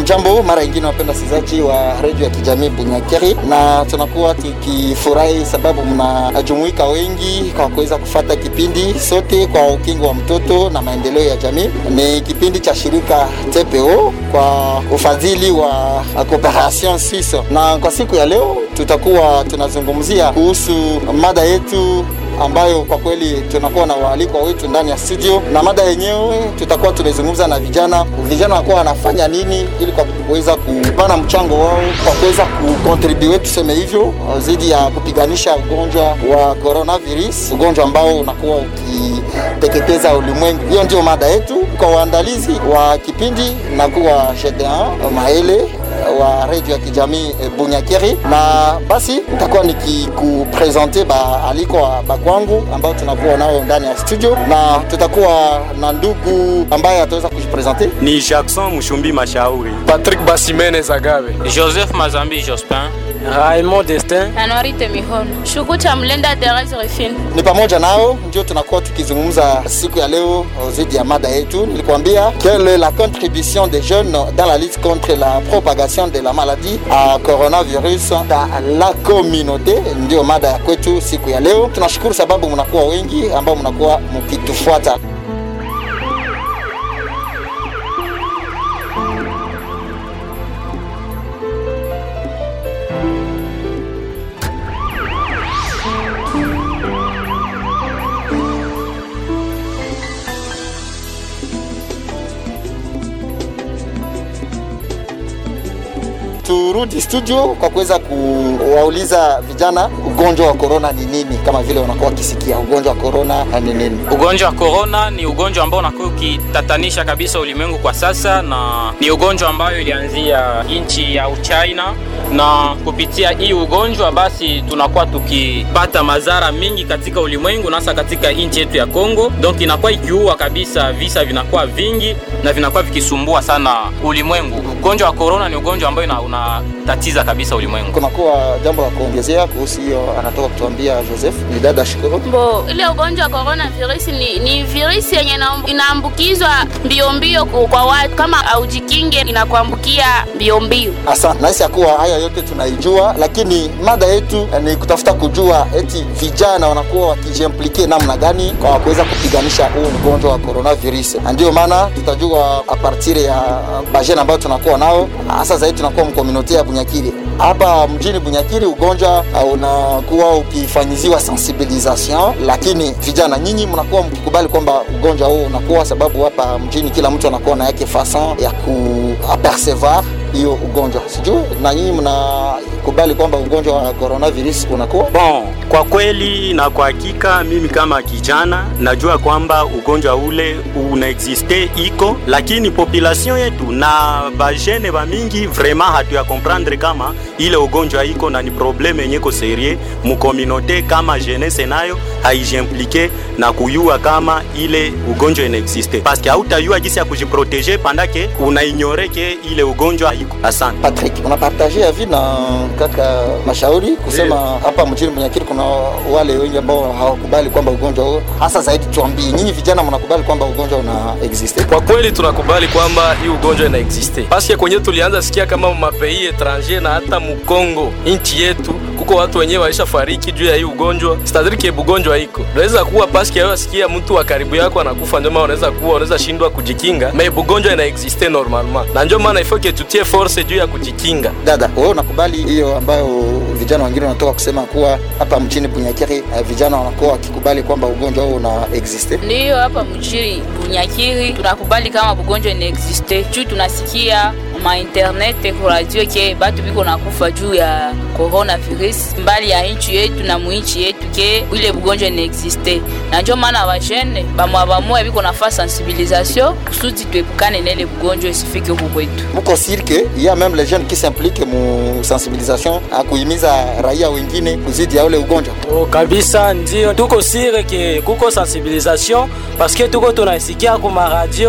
Hamjambo mara nyingine, wapenda wasikilizaji wa redio ya kijamii Bunyakiri, na tunakuwa tukifurahi sababu mnajumuika wengi kwa kuweza kufata kipindi sote kwa ukingo wa mtoto na maendeleo ya jamii. Ni kipindi cha shirika TPO kwa ufadhili wa Cooperation Suisse, na kwa siku ya leo tutakuwa tunazungumzia kuhusu mada yetu ambayo kwa kweli tunakuwa na waalikwa wetu ndani ya studio, na mada yenyewe tutakuwa tumezungumza na vijana. Vijana wanakuwa wanafanya nini ili kwa kuweza kupana mchango wao kwa kuweza kucontribute, tuseme hivyo, zidi ya kupiganisha ugonjwa wa coronavirus, ugonjwa ambao unakuwa ukiteketeza ulimwengu. Hiyo ndio mada yetu. Kwa uandalizi wa kipindi na kuwa Gedeon Maele wa redio ya kijamii Bunyakiri, na basi nitakuwa nikikupresente baalikwa bakwangu ambao tunakuwa nao ndani ya studio, na tutakuwa na ndugu ambaye ataweza kujipresente. Ni Jackson Mushumbi Mashauri, Patrick Basimene Zagabe, Joseph Mazambi Jospin, Raymond Destin, Anuarite Mihono, Shukucha Mlenda Therese Refine. Ni pamoja nao ndio tunakuwa tukizungumza siku ya leo zidi ya mada yetu. Nilikwambia quelle est la contribution des jeunes dans la lutte contre la propagation de la maladie à coronavirus dans la communauté, ndio mada ya kwetu siku ya leo. Tunashukuru sababu mnakuwa wengi ambao mnakuwa mkitufuata. turudi studio kwa kuweza kuwauliza vijana ugonjwa wa korona ni nini, kama vile wanakuwa wakisikia ugonjwa wa korona ni nini. Ugonjwa wa korona ni ugonjwa ambao unakuwa ukitatanisha kabisa ulimwengu kwa sasa, na ni ugonjwa ambayo ilianzia nchi ya Uchina, na kupitia hii ugonjwa basi tunakuwa tukipata madhara mingi katika ulimwengu, na hasa katika nchi yetu ya Kongo. Donc inakuwa ikiua kabisa, visa vinakuwa vingi na vinakuwa vikisumbua sana ulimwengu. Ugonjwa wa korona ni ugonjwa ambao una unatatiza kabisa ulimwengu. Kunakuwa jambo la kuongezea kuhusu hiyo, anatoka kutuambia Joseph ni dada Shukuru. Bo, ile ugonjwa wa corona virus ni, ni virusi yenye inaambukizwa mbio mbio kwa watu, kama haujikinge inakuambukia mbio mbio. Asante. Nahisi ya kuwa haya yote tunaijua, lakini mada yetu ni kutafuta kujua eti vijana wanakuwa wakijimplike namna gani kwa kuweza kupiganisha huu ugonjwa wa coronavirus. Ndio maana tutajua a partir ya bajeni ambayo tunakuwa nao, hasa zaidi tunakuwa mkomunote ya Bunyakiri hapa mjini Bunyakiri. Ugonjwa unakuwa ukifanyiziwa sensibilisation, lakini vijana nyinyi mnakuwa mkikubali kwamba ugonjwa huu unakuwa, sababu hapa mjini kila mtu anakuwa na yake fason ya kuapercevoir hiyo ugonjwa. Sijui na nyinyi mnakubali kwamba ugonjwa wa coronavirus unakuwa bon. Kwa kweli na kwa hakika, mimi kama kijana najua kwamba ugonjwa ule unaexiste iko, lakini population yetu na bajene ba mingi vraiment hatuya comprendre kama ile ugonjwa iko na ni probleme yenye ko serie mu communauté, kama jeunesse nayo haijimplike na kuyua kama ile ugonjwa inaexiste, parce que hautayua jinsi ya kujiproteger pandake unaignore ke ile ugonjwa iko. Asante Patrick, unapartage avi na kaka Mashauri kusema hapa mjini Bunyakiri kuna wale wengi ambao hawakubali kwamba ugonjwa huo, hasa zaidi, tuambie nyinyi vijana mnakubali kwamba ugonjwa una existe? Kwa kweli tunakubali kwamba hii ugonjwa ina existe, paske kwenye tulianza sikia kama mapei etranger na hata Mukongo nchi yetu kuko watu wenyewe waisha fariki juu ya hii ugonjwa, stadrike ugonjwa iko unaweza kuwa paske yao sikia mtu wa karibu yako anakufa, ndio maana unaweza kuwa unaweza shindwa kujikinga, mais ugonjwa ina existe normalement, na ndio maana ifo ke tutie force juu ya kujikinga. Dada, wewe unakubali hiyo ambayo vijana wengine wanatoka kusema kuwa hapa mjini Bunyakiri vijana wanakuwa wakikubali kwamba ugonjwa huo una existe? Ndiyo, hapa mjini Bunyakiri tunakubali kama ugonjwa ina existe juu tunasikia ma internet ku radio ke batu biko nakufa juu ya coronavirus mbali ya nchi yetu na muinchi yetu ke ile bugonjwa ina existe, na ndio maana bajene bamwa bamwa biko nafa sensibilisation kusudi tuepukane na ile bugonjwa isifike huku kwetu. Muko sirke ya même les jeunes qui s'impliquent mu sensibilisation a kuhimiza raia wengine kuzidi ya ule ugonjwa. Oh, kabisa ndio tuko sire ke kuko sensibilisation parce que tuko tunasikia kuma radio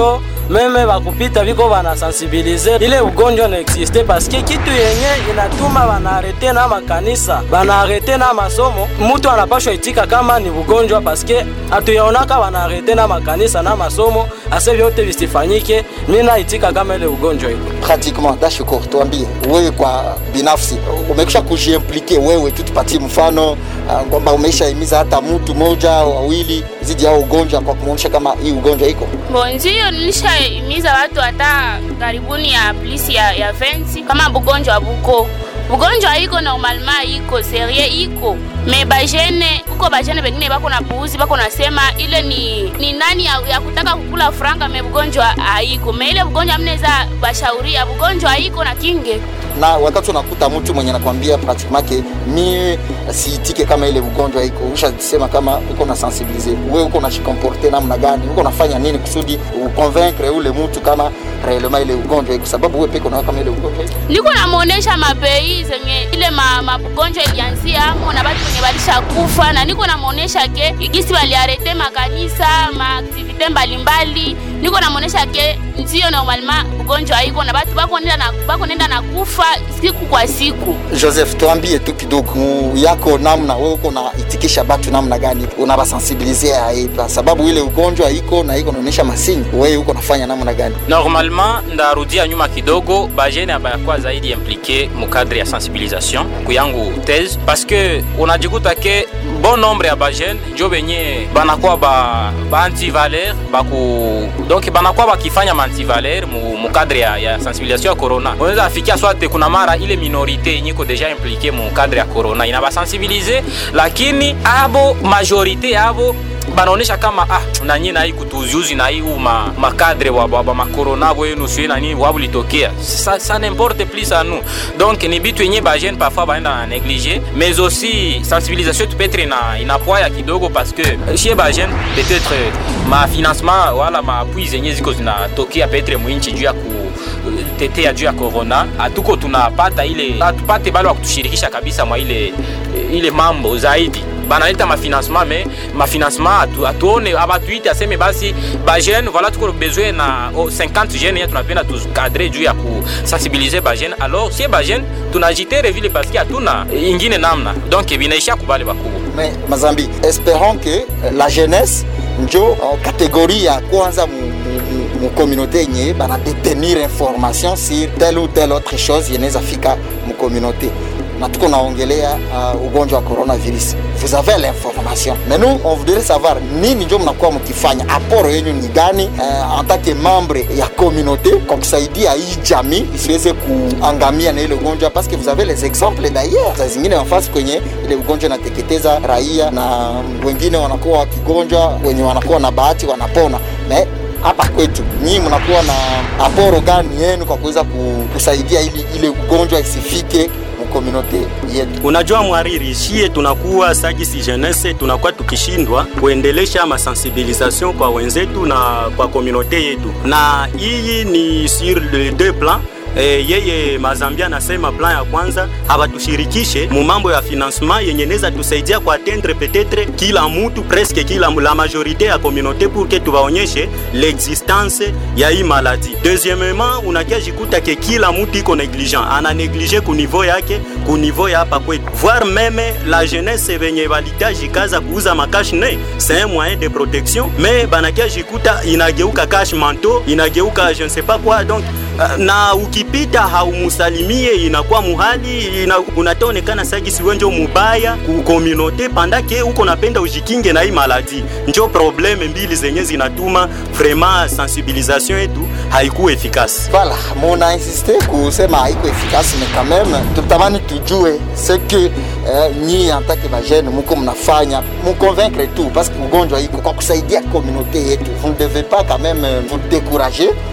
meme bakupita biko banasensibilize ile ugonjwa na existe paske kitu yenye inatuma banaarete na makanisa banaarete na masomo mutu anapashwa itika kama ni ugonjwa paske atuyaonaka banaarete na makanisa na masomo ase vyote visifanyike mina itika kama ile ugonjwa iko pratiquement dashukuru tuambie wewe kwa binafsi umekisha kujiimplike wewe tu tupatie mfano uh, kwamba umeshaimiza hata mtu moja wawili zidi ya ugonjwa kwa kumwonyesha kama hii ugonjwa iko Bon, ndio nilishahimiza watu hata karibuni ya plisi ya, ya 20 kama bugonjwa buko bugonjwa iko normalema iko serie iko me bajene uko bajene bengine bako na puuzi bako nasema ile ni, ni nani ya, ya kutaka kukula franga me bugonjwa haiko me ile bugonjwa mneza bashauria bugonjwa haiko na kinge na wakati unakuta mtu mwenye nakwambia pratikemake mie siitike kama ile ugonjwa iko ushasema kama uko na sensibilize we uko najikomporte namna gani uko nafanya nini kusudi uconvaincre ule mtu kama reelema ile ugonjwa iko sababu we peke unaona kama ile ugonjwa iko niko namwonesha mapei zenye ile ma- magonjwa ilianzia amo na batu wenye balisha kufa na niko namwonesha ke igisi baliarete makanisa maaktivite mbalimbali niko namwonesha ke ndio normalema ugonjwa iko na batu bako nenda na, bako nenda na kufa siku kwa siku joseph tuambie tu kidogo mu- yako namna we uko naitikisha batu namna gani unabasensibilizea aipa sababu ile ugonjwa iko na iko naonyesha masini wewe uko nafanya namna gani normalement ndarudia nyuma kidogo bajene abayakuwa zaidi implike mukadre ya sensibilisation kuyangu these parce que unajikuta ke bon nombre ya bajene njo benye banakuwa ba, ba antivaler baku donc banakuwa bakifanya maantivaler mu, mu cadre ya, ya sensibilisation ya corona unaweza afikia swate kuna mara ile minorite yenye iko deja implike mu cadre ya corona inabasensibilize lakini abo majorite yabo banaonesha kama ah nanyi nai kutuziuzi nai u ma, makadre wa, wa, wa makorona bwenu sue nani wabulitokea ça, ça n'importe plus à nous donc ni bitu yenye bagene parfois baenda na néglige mais aussi sensibilisation tu peut-être ina, inapoa ya kidogo parce que chez bagene peut-être ma financement wala maapui zenye ziko zinatokea peut-être mwinchi juu ya ku tetea juu ya corona hatuko tunapata ile hatupate bale wa kutushirikisha kabisa mwa ile ile mambo zaidi banaleta mafinancement me mafinancement atu, atuone abatuite aseme basi bajene voilà tuko besoin na oh, 50 jene ye tunapenda tukadre juu ya kusensibilize bajene alors sie bajene tunajitere vile paske hatuna ingine namna donc binaisha kubale bakubwa mais mazambi espérons que euh, la jeunesse njo uh, kategori ya kwanza mu, mu, mu, mu communauté yenye bana détenir information sur telle ou telle autre chose yenaweza fika mu communauté na tuko naongelea uh, ugonjwa wa coronavirus vous avez l'information mais nous on voudrait savoir nini njo mnakuwa mkifanya aporo yenyu ni gani uh, en tant que membre ya communauté kwa kusaidia hii jamii isiweze kuangamia na ile ugonjwa parce que vous avez les exemples d'ailleurs saa zingine nafasi kwenye ile ugonjwa inateketeza raia na wengine wanakuwa wakigonjwa wenye wanakuwa na bahati wanapona mais hapa kwetu nyinyi mnakuwa na aporo gani yenu kwa kuweza ku- kusaidia ili ile ugonjwa isifike mkomunote yetu Unajua mwariri, shie tunakuwa sagisi jeunesse, tunakuwa tukishindwa kuendelesha masensibilisation kwa wenzetu na kwa komunote yetu, na hii ni sur le deux plans E, yeye Mazambia anasema plan ya kwanza hawatushirikishe mu mambo ya financement yenye neza tusaidia kwa atteindre peut-être kila mutu presque kila la majorité ya communauté pour que tuwaonyeshe l'existence ya hii maladie. Deuxièmement, unakia jikuta ke kila mutu iko negligent, ana neglige ku niveau yake ku niveau ya hapa kwetu, voire même la jeunesse venye balitajikaza kuuza makash ne c'est un moyen de protection, mais banakia jikuta inageuka cash manteau, inageuka je ne sais pas quoi donc uh, na ukipita haumusalimie inakuwa muhali ina, unataonekana sagisi wenjo mubaya ku communauté pandake uko napenda ujikinge na hii maladi. Njo probleme mbili zenye zinatuma vraiment sensibilisation yetu haikuwa efikasi. Voilà, muna insiste kusema haiko efficace mais quand même tutamani tujue ce que eh, nyi en tant que bajene muko mnafanya muconvaincre tu parce que ugonjwa iko kwa kusaidia communauté yetu. Vous ne devez pas quand même euh, vous décourager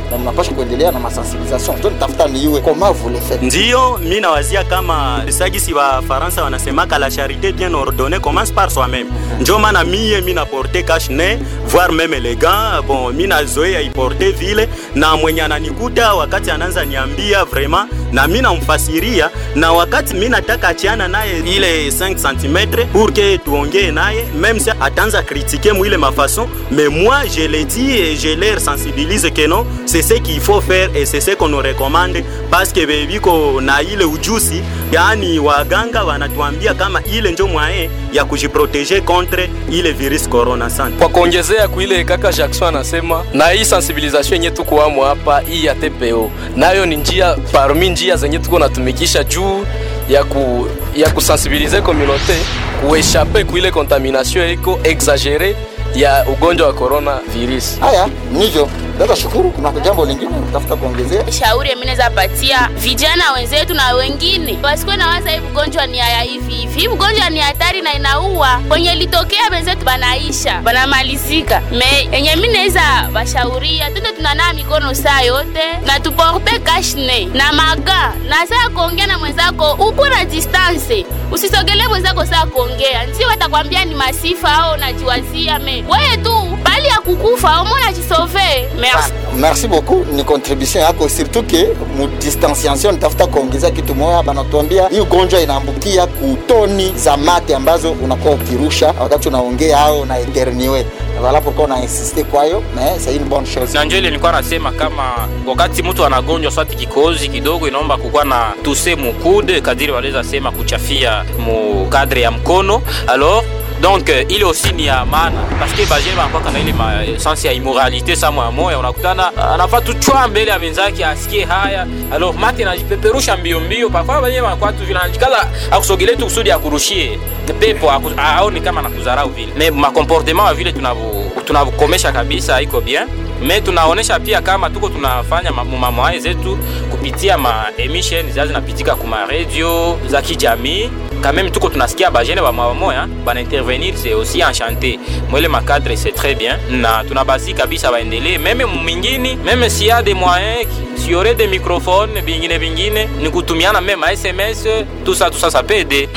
na mnapasha kuendelea na masensibilisation to nitafuta niiwe comment vous le faites Ndiyo, mi nawazia kama sagisi wa Faransa wanasemaka la charité bien ordonnée commence par soi-même. Njo maana mie mi naporte cache nez voire même les gants bon, mi nazoea iporte vile, na mwenye ananikuta wakati anaanza niambia vraiment, na mi namfasiria, na wakati mi nataka achiana naye ile 5 cm pour que tuongee naye même si ataanza critiquer mwile mafaçon mais moi je le dis et je leur sensibilise que non c'est ce qu'il faut faire et c'est ce qu'on nous recommande parce que bebiko na ile ujuzi yani waganga wanatuambia kama ile njo mwaye ya kujiproteger contre ile virus corona sana kwa kuongezea kuile kaka Jackson anasema, na hii sensibilisation yenye tuko amo hapa hii ya TPO nayo ni njia parmi njia zenye tuko natumikisha juu ya ku ya kusensibiliser communauté kueshape kuile contamination iko exagere ya ugonjwa wa corona virus. haya nivyo dada shukuru kuna jambo lingine utafuta kuongezea shauri mimi naweza patia vijana wenzetu na wengine wasikuwe na waza hii ugonjwa ni haya hivi hivi. Hii ugonjwa ni hatari na inaua. Kwenye litokea wenzetu banaisha banamalizika. Me yenye mimi naweza washauria, twende tunanaa mikono saa yote na tuporte kashne na maga na saa kuongea na mwenzako uko na distance, usisogelee mwenzako saa kuongea, ndio watakwambia ni masifa au unajiwazia. Me wewe tu bali ya kukufa au mbona jisove. Merci. merci beaucoup ni contribution yako surtout ke mu distanciation nitafuta kuongezea kitu moya banatuambia hii ugonjwa inaambukia kutoni za mate ambazo unakuwa ukirusha wakati unaongea au na eterniwe voilà pourquoi on a insisté kwayo mais c'est une bonne chose na njo ile nilikuwa nasema kama wakati mtu anagonjwa swati kikozi kidogo inaomba kukuwa na tuse mukude kadiri waliweza sema kuchafia mu kadre ya mkono alors donc euh, ile aussi ni ya maana paske bajene banakwaka na ile ma sense ya immoralité sa moya moya unakutana anafaa tuchwa mbele ya wenzake asikie haya alors mate najipeperusha mbio mbio pakwa bajene banakuwa tu vile anajikaza akusogelee tu kusudi akurushie pepo aku- aone kama nakudharau vile mais makomportement wa vile tunavu- tunavukomesha kabisa iko bien me tunaonesha pia kama tuko tunafanya ma- mu mamwaye zetu kupitia ma emission za zinapitika kuma radio za kijamii kameme tuko tunasikia bajene bamamoya bana intervenir c'est aussi enchanté mwele makadre c'est très bien na tunabasi kabisa baendelee meme mumingini meme s'il y a des moyens s'il y aurait des microphones bingine bingine ni kutumiana meme ma sms tout ça tout ça ça peut aider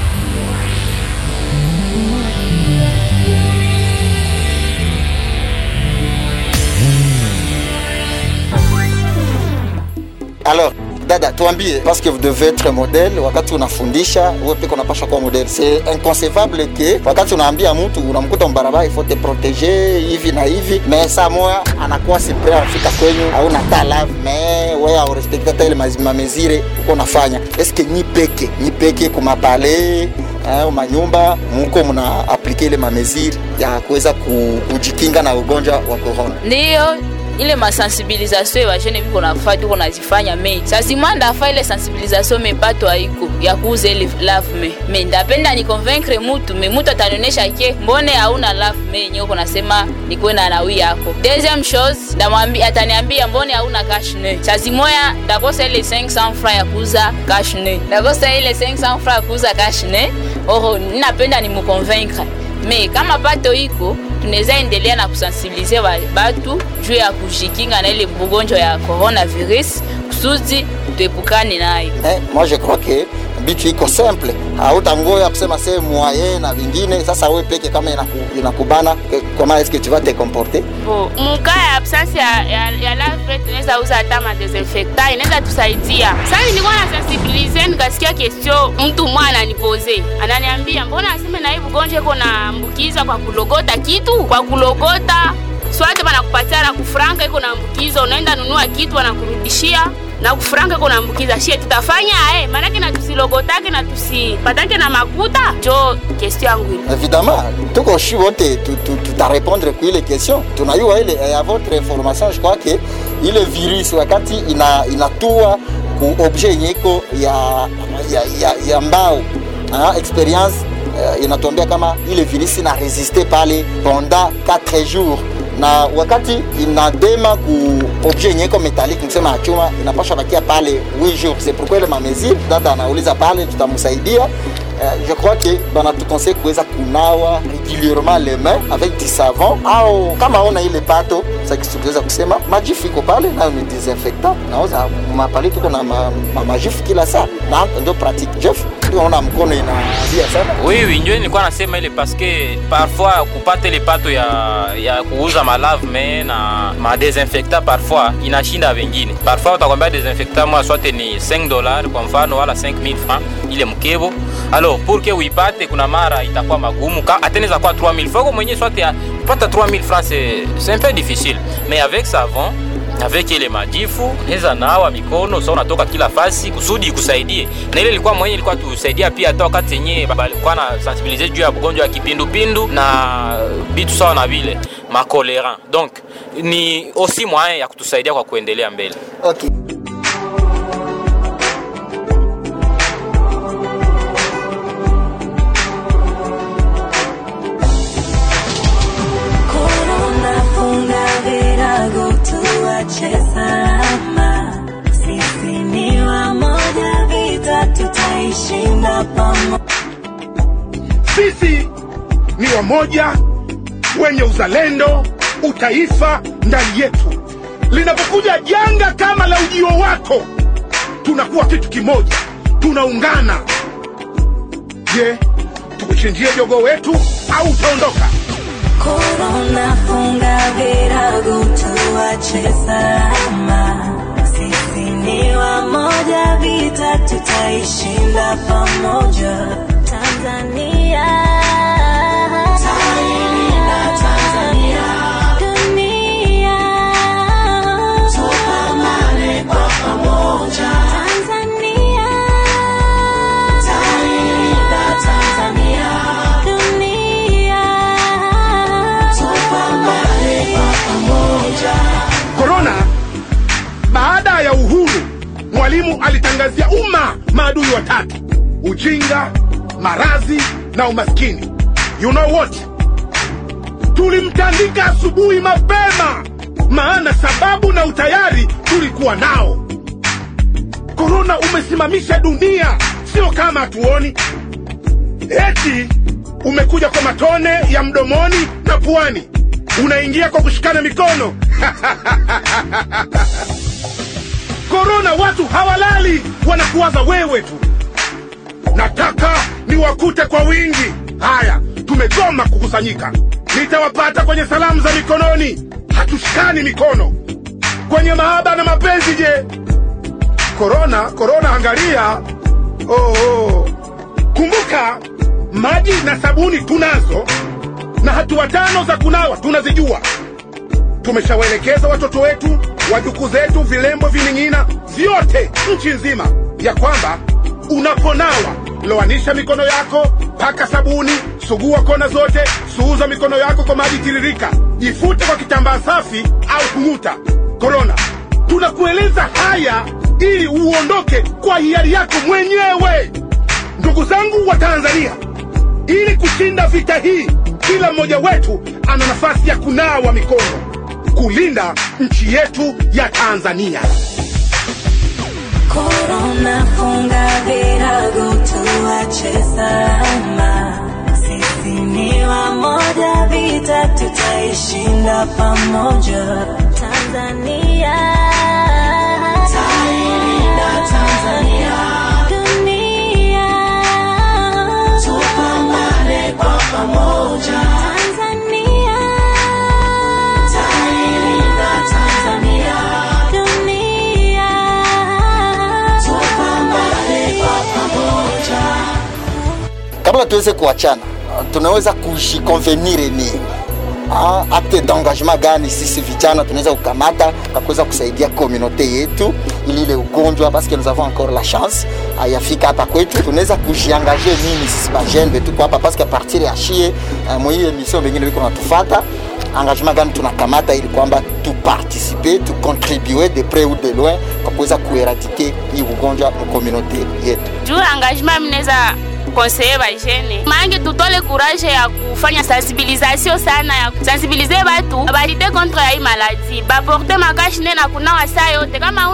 alors dada tuambie parce que vous devez être modèle wakati unafundisha wewe peke unapasha kuwa modèle c'est inconcevable ke wakati unaambia mtu unamkuta mbarabara il faut te protéger hivi na hivi mais saa moya anakuwa sipre anafika kwenyu au nata lave mais wewe aurespekte hata ile mazi- mamezire uko unafanya eske nyi peke nyi peke kumapale eh, manyumba muko mna aplike ile mamezire ya kuweza ku- kujikinga na ugonjwa wa corona ndiyo ile masensibilisation bajene biko nafa tuko nazifanya me sazima ndafa ile sensibilisation me pato haiko ya kuuza ile lave me me ndapenda ni convaincre mutu me mutu atanionyesha ke mbone hauna lave me yenye uko nasema nikuwe na nawi yako deuxième chose ndamwambia ataniambia mbone hauna cash ne sazimoya ndakosa ile 500 francs ya kuuza cash ne ndakosa ile 500 francs ya kuuza cash ne oro ninapenda nimuconvaincre me kama pato iko tunaweza endelea na kusensibilize ba- batu juu ya kujikinga na ile bugonjwa ya coronavirus kusudi tuepukane nayo eh, moi je crois que bitu iko simple hautangoya kusema se moyen na vingine sasa we peke kama inaku- inakubana eh, comment est-ce que tu vas te comporter bo muka ya absence ya, ya, ya lave tunaweza uza hata madesinfecta inaweza tusaidia sasa nilikuwa na sensibilize nikasikia question mtu mwa ananipoze ananiambia mbona aseme na hii ugonjwa iko naambukiza kwa kulogota kitu kwa kulogota swate banakupatia na kufranka iko naambukiza unaenda nunua kitu wanakurudishia na kufranka iko naambukiza shie tutafanya ae maanake na tusilogotake na tusipatake na makuta jo question yangu ile évidemment tuko shi wote tu- tu- tutarépondre ku ile question tunayua ile eh, à votre information je crois que ile virus wakati ina, inatua ku objet yenye iko ya, ya, ya, ya mbao ah, experience eh, inatuambia kama ile virus ina resiste pale pendant 4 jours na wakati inadema ku objet yenye iko metallique msema ya chuma inapasha bakia pale 8 jours c'est pourquoi ile mamesure data anauliza pale tutamsaidia uh, je crois que banatukonseille kuweza kunawa régulièrement les mains avec du savon au kama ona ile pato sakituweza kusema majifu iko pale nayo ni desinfectant nauza mapale tuko na ma, ma, majifu kila saa na ndio pratique jef naona mkono inaambia sana Oui, oui, ndio nilikuwa nasema ile paske parfois kupata ile pato ya, ya kuuza malave me na madesinfecta parfois inashinda wengine. Parfois utakwambia desinfecta mwa swate ni 5 dollars kwa mfano wala 5000 francs ile mkebo. Alors pour que uipate kuna mara itakuwa magumu ka ateneza kwa 3000 francs mwenyewe swate ya kupata 3000 francs c'est c'est un peu difficile. Mais avec savon avec ile majifu unaweza nawa mikono sasa unatoka kila fasi kusudi ikusaidie na ile ilikuwa mwenye ilikuwa tusaidia pia hata wakati yenyewe balikuwa na sensibiliser juu ya ugonjwa ya kipindupindu na bitu sawa na vile makolera donc ni aussi moyen ya kutusaidia kwa kuendelea mbele okay. Corona funga virago tuache salama. Sisi ni wamoja, vita tutaishinda pamoja. Sisi ni wamoja wenye uzalendo, utaifa ndani yetu. Linapokuja janga kama la ujio wako, tunakuwa kitu kimoja, tunaungana. Je, tukuchinjie jogo wetu au utaondoka? Corona funga virago tuache salama. Sisi ni wamoja, vita tutaishinda pamoja. Tanzania Tailinda Tanzania Dunia Tupambane kwa pamoja Tanzania Tailinda Tanzania Dunia Tupambane kwa pamoja Korona, baada ya uhuru, Mwalimu alitangazia umma maadui watatu: ujinga, maradhi na umaskini. You know what? Tulimtandika asubuhi mapema, maana sababu na utayari tulikuwa nao. Korona umesimamisha dunia, sio kama hatuoni. Eti umekuja kwa matone ya mdomoni na puani, unaingia kwa kushikana mikono. Korona watu hawalali, wanakuwaza wewe tu. Nataka niwakute kwa wingi. Haya, tumegoma kukusanyika. Nitawapata kwenye salamu za mikononi, hatushikani mikono. Kwenye mahaba na mapenzi, je? Korona, korona, angalia. Oh, oh. Kumbuka, maji na sabuni tunazo na hatua tano za kunawa tunazijua. Tumeshawaelekeza watoto wetu, wajukuu zetu, vilembo, vining'ina vyote nchi nzima, ya kwamba unaponawa loanisha mikono yako, paka sabuni, sugua kona zote, suuza mikono yako kwa maji tiririka, jifute kwa kitambaa safi au kung'uta. Korona, tunakueleza haya ili uondoke kwa hiari yako mwenyewe. Ndugu zangu wa Tanzania, ili kushinda vita hii, kila mmoja wetu ana nafasi ya kunawa mikono, kulinda nchi yetu ya Tanzania. Corona funga virago tuache salama. Sisi ni wamoja, vita tutaishinda pamoja. Tanzania tailinda Tanzania, dunia tupambane kwa pamoja. Tanzania tailinda Tanzania, dunia tupambane kwa pamoja. kabla tuweze kuachana tunaweza kujikonvenir ni ah, acte d'engagement gani sisi vijana tunaweza kukamata kwa kuweza kusaidia komunote yetu ili ile ugonjwa parce que nous avons encore la chance ayafika hapa kwetu tunaweza kujiangaje nini sisi bajene betu kwa hapa parce que a partir ya shie uh, mwii emission bengine biko natufata engagement gani tunakamata ili kwamba tuparticipe tucontribue de près ou de loin kwa kuweza kueradike hii ugonjwa mkomunote yetu juu engagement mnaweza konseye bajene mange tutole courage ya kufanya sensibilisation sana ya sensibilize batu balite contre ya hii maladi baporte makashine na kunawa saa yote kama una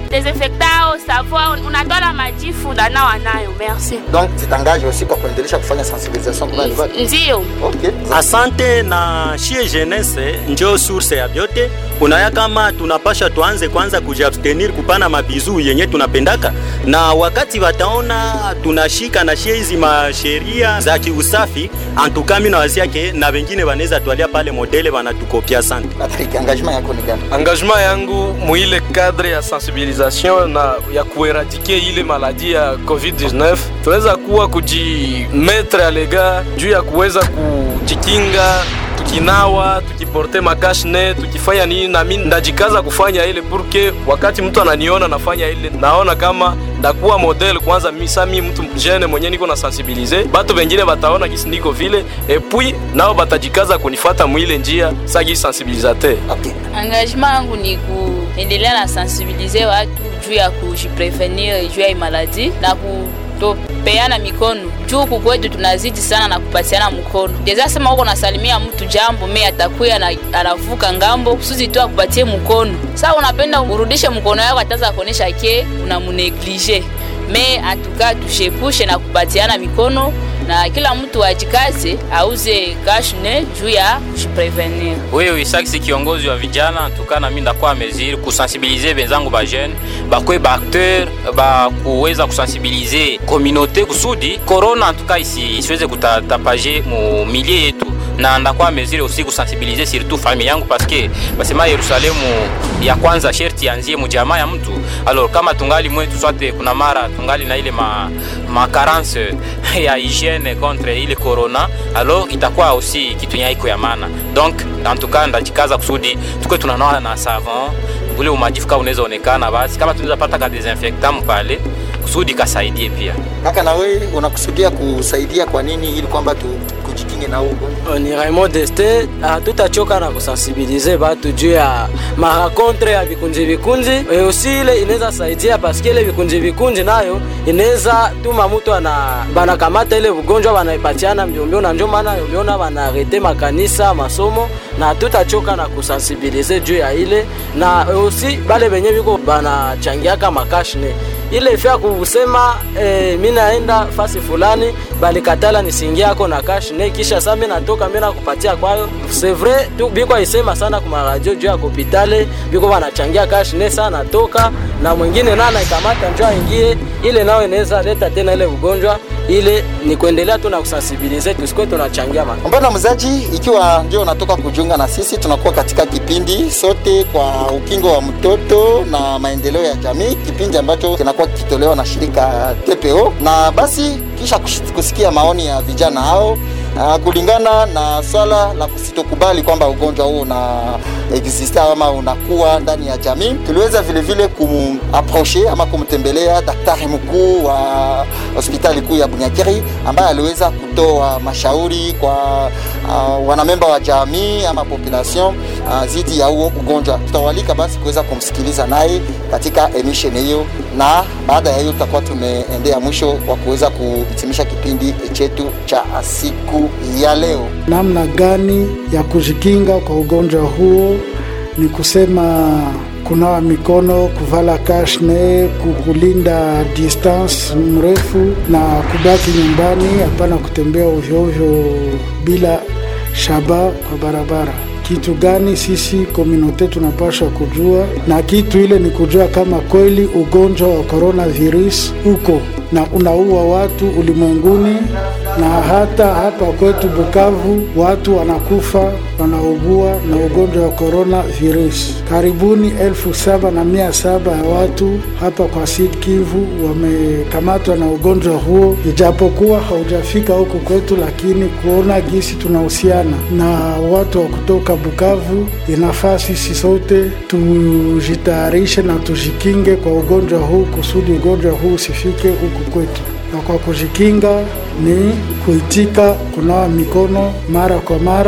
desinfectao savon unatwala majifu unanawa nayo merci donc zitangaje aussi kwa kuendelesha kufanya sensibilisation kwa wale watu ndiyo okay Asante na shie jeunesse njo source ya vyote. Unaya kama tunapasha tuanze kwanza kujiabstenir kupana mabizu yenye tunapendaka, na wakati wataona tunashika na shie hizi masheria za kiusafi, antuka mimi nawazia ke na wengine wanaweza twalia pale modele wanatukopia. Asante. Patrick engagement yako ni gani engagement yangu muile cadre ya sensibilisation na ya kueradike ile maladi ya covid-19 tunaweza kuwa kujimetre alega juu ya kuweza kujikinga tukinawa tukiporte makashne tukifanya nini nami ndajikaza kufanya ile purke wakati mtu ananiona nafanya ile naona kama ndakuwa model kwanza misa mi mtu jene mwenye niko na sensibilize batu bengine bataona gisi niko vile epui nao batajikaza kunifata mwile njia sagi sensibilisateur okay engagement yangu ni kuendelea na sensibilize watu juu ya kujiprevenir juu ya imaladi na kutopeana mikono juu kukwetu tunazidi sana na kupatiana mkono deza sema huko nasalimia mtu jambo me atakuya na anavuka ngambo kusudi tu akupatie mkono saa unapenda urudishe mkono yako ataza kuonesha ke unamuneglige me atuka tushepushe na kupatiana mikono na kila mtu ajikaze auze kashne juu ya kujiprevenir wewe isaki kiongozi wa vijana tukana mimi ndakuwa mesure kusensibiliser benzangu ba jeune bakwe ba acteur ba kuweza kusensibiliser communauté kusudi corona tuka isi isiweze kutatapaje mu milie yetu na ndakuwa mesure aussi kusensibiliser surtout famille yangu parce que basema Yerusalemu ya kwanza sherti anzie mujamaa ya mtu alors kama tungali mwetu sote kuna mara tungali na ile ma, ma carence ya hygiene contre ile corona alors itakuwa aussi kitu nyaiko ya maana donc en tout cas ndajikaza kusudi tukwe tunanawa na savon ule umajifu kama unaweza onekana basi kama tunaweza pata ka desinfectant pale kusudi kasaidie pia kaka na wewe unakusudia kusaidia kwa nini ili kwamba tu kujikinge na huu ugonjwa ni Raymond Deste, hatutachoka na kusensibilize batu juu ya marakontre ya vikunji vikunji. E, usi ile inaweza saidia paske ile vikunji vikunji nayo inaweza tuma mtu ana banakamata ile ugonjwa banaipatiana mbiombio, na ndio maana uliona banarete makanisa masomo, na hatutachoka na kusensibilize juu ya ile na e, usi bale benye biko banachangiaka makashne ile ifya kusema eh, mi naenda fasi fulani balikatala nisingiako na cash ne kisha sa mi natoka mi nakupatia kwayo c'est vrai tu biko isema sana kuma radio juu ya kopitale biko banachangia cash ne sa natoka na mwingine na anaikamata njoo aingie ile nao inaweza leta tena ile ugonjwa ile ni kuendelea tu na kusensibilize tusikuwe tunachangia ma Mpendwa mzaji, ikiwa ndio unatoka kujiunga na sisi, tunakuwa katika kipindi sote kwa ukingo wa mtoto na maendeleo ya jamii, kipindi ambacho kinakuwa kikitolewa na shirika TPO, na basi kisha kush- kusikia maoni ya vijana hao uh, kulingana na swala la kusitokubali kwamba ugonjwa huu una existe ama unakuwa ndani ya jamii, tuliweza vile vile kumaproche ama kumtembelea daktari mkuu wa hospitali kuu ya Bunyakiri ambaye aliweza kutoa mashauri kwa uh, wanamemba wa jamii ama population uh, zidi ya huo ugonjwa. Tutawalika basi kuweza kumsikiliza naye katika emission hiyo, na baada ya hiyo tutakuwa tumeendea mwisho wa kuweza kuhitimisha kipindi chetu cha siku ya leo. namna gani ya kujikinga kwa ugonjwa huo ni kusema kunawa mikono, kuvala kashne, kulinda distance mrefu na kubaki nyumbani, hapana kutembea ovyo ovyo bila shaba kwa barabara. Kitu gani sisi komunote tunapaswa kujua, na kitu ile ni kujua kama kweli ugonjwa wa coronavirus uko na unaua watu ulimwenguni, na hata hapa kwetu Bukavu watu wanakufa wanaugua na ugonjwa wa coronavirus. Karibuni elfu saba na mia saba ya watu hapa kwa Sud Kivu wamekamatwa na ugonjwa huo, ijapokuwa haujafika huku kwetu, lakini kuona gisi tunahusiana na watu wa kutoka Bukavu, inafaa sisi sote tujitayarishe na tujikinge kwa ugonjwa huu kusudi ugonjwa huu usifike huku kwetu. Na kwa kujikinga ni kuitika kunawa mikono mara kwa mara,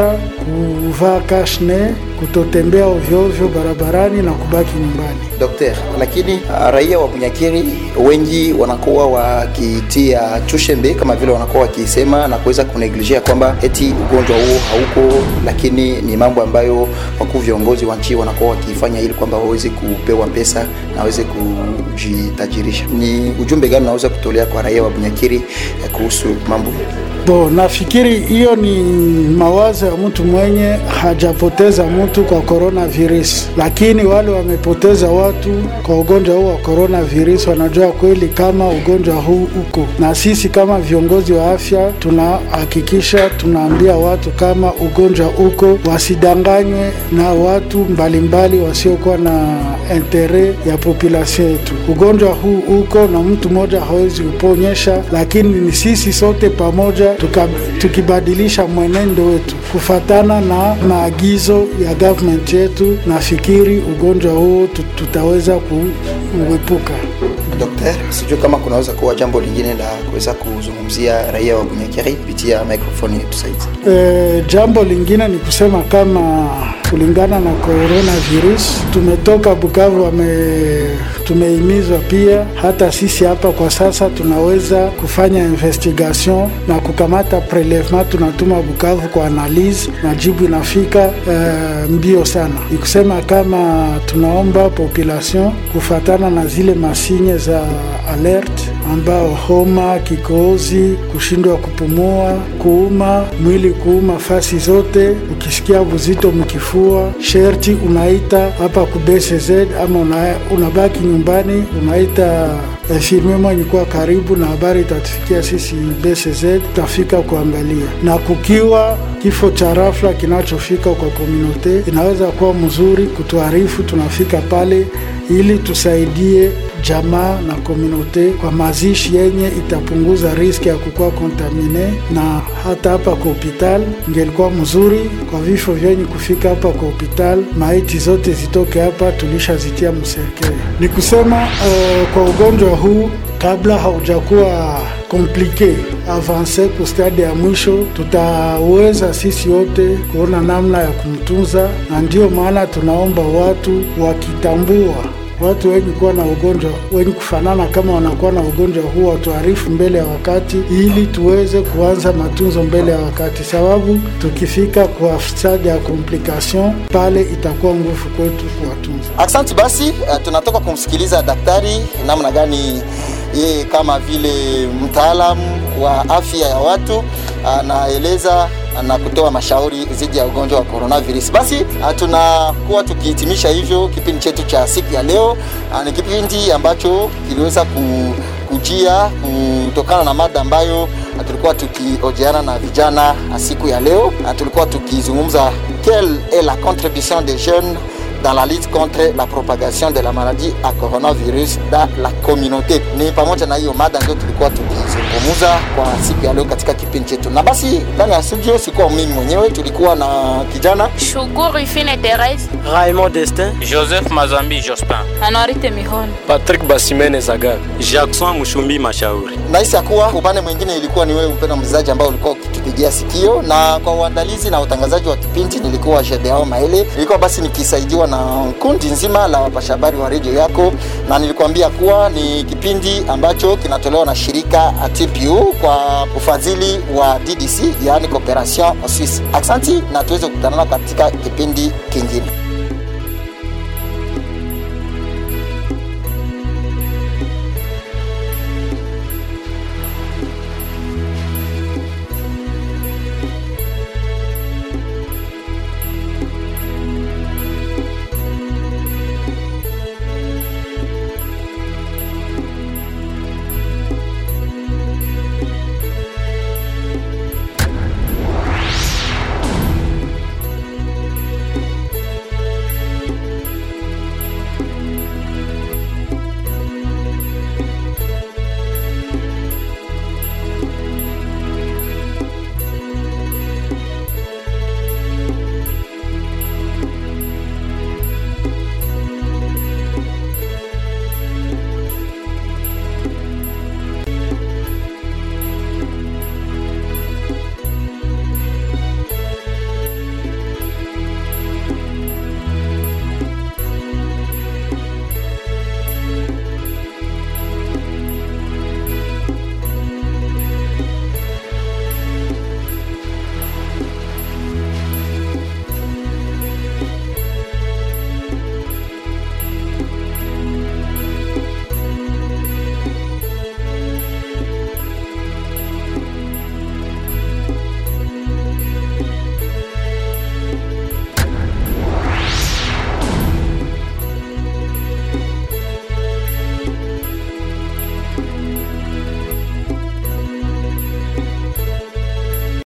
kuvaa kashne, kutotembea ovyoovyo barabarani na kubaki nyumbani. Dokter, lakini uh, raia wa Bunyakiri wengi wanakuwa wakitia tushembe kama vile wanakuwa wakisema na kuweza kuneglijia kwamba eti ugonjwa huo hauko, lakini ni mambo ambayo wakuu viongozi wa nchi wanakuwa wakifanya ili kwamba waweze kupewa pesa na waweze kujitajirisha. Ni ujumbe gani unaweza kutolea kwa raia wa Bunyakiri eh, kuhusu mambo Bo, nafikiri hiyo ni mawazo ya mtu mwenye hajapoteza mtu kwa coronavirus, lakini wale wamepoteza watu kwa ugonjwa huu wa coronavirus wanajua kweli kama ugonjwa huu uko, na sisi kama viongozi wa afya tunahakikisha tunaambia watu kama ugonjwa uko, wasidanganywe na watu mbalimbali wasiokuwa na intere ya population yetu. Ugonjwa huu uko na mtu mmoja hawezi kuponyesha, lakini ni sisi sote pamoja tuka, tukibadilisha mwenendo wetu kufatana na maagizo ya government yetu, nafikiri ugonjwa huo tu- tutaweza kuepuka. Dokter, sijui kama kunaweza kuwa jambo lingine la kuweza kuzungumzia raia wa Bunyakiri kupitia mikrofoni yetu saizi. E, jambo lingine ni kusema kama kulingana na coronavirus tumetoka Bukavu, wame tumehimizwa pia hata sisi hapa kwa sasa tunaweza kufanya investigation na kukamata prelevement, tunatuma Bukavu kwa analyse na jibu inafika e, mbio sana. Ni kusema kama tunaomba population kufatana na zile masinye za alert ambao homa, kikohozi, kushindwa kupumua, kuuma mwili, kuuma fasi zote, ukisikia uzito mkifua, sherti unaita hapa ku BCZ ama una, unabaki nyumbani, unaita infirmier mwenye kuwa karibu na habari itatufikia sisi BCZ, tutafika kuangalia. Na kukiwa kifo cha rafla kinachofika kwa komunote, inaweza kuwa mzuri kutuarifu, tunafika pale ili tusaidie jamaa na komunote kwa mazishi yenye itapunguza riski ya kukuwa kontamine, na hata hapa kwa hopital ingelikuwa mzuri kwa vifo vyenye kufika hapa kwa hopital, maiti zote zitoke hapa, tulishazitia mserkeli. Ni kusema uh, kwa ugonjwa huu kabla haujakuwa komplike avanse ku stadi ya mwisho, tutaweza sisi wote kuona namna ya kumtunza, na ndio maana tunaomba watu wakitambua watu wenye kuwa na ugonjwa wenye kufanana kama wanakuwa na ugonjwa huu watuarifu mbele ya wakati, ili tuweze kuanza matunzo mbele ya wakati, sababu tukifika kwa stadi ya complication pale itakuwa nguvu kwetu kuwatunza. Aksanti. Basi uh, tunatoka kumsikiliza daktari namna gani yeye kama vile mtaalamu wa afya ya watu anaeleza na kutoa mashauri dhidi ya ugonjwa wa coronavirus. Basi uh, tunakuwa tukihitimisha hivyo kipindi chetu cha siku ya leo. Uh, ni kipindi ambacho kiliweza ku, kujia kutokana na mada ambayo uh, tulikuwa tukiojeana na vijana uh, siku ya leo. Uh, tulikuwa tukizungumza quelle est la contribution des jeunes dans la lutte contre la propagation de la maladie à coronavirus dans la communauté. Ni pamoja na hiyo mada ndio tulikuwa tukizungumza kwa siku ya leo katika kipindi chetu, na basi ndani ya studio sikuwa mimi mwenyewe, tulikuwa na kijana Shukuru Ifine Therese, Raymond Destin, Joseph Mazambi Jospin. Anorite Mihono. Patrick Basimene Zagar. Jackson Mushumbi Mashauri. nahisi ya kuwa upande mwingine ilikuwa ni wewe mpendwa mchezaji ambao ulikuwa ukitupigia sikio, na kwa uandalizi na utangazaji wa kipindi nilikuwa Jedeo Maele. Nilikuwa basi nikisaidiwa na kundi nzima la wapasha habari wa redio yako, na nilikuambia kuwa ni kipindi ambacho kinatolewa na shirika TPU kwa ufadhili wa DDC, yaani Cooperation Suisse. Aksanti na tuweze kukutanana katika kipindi kingine.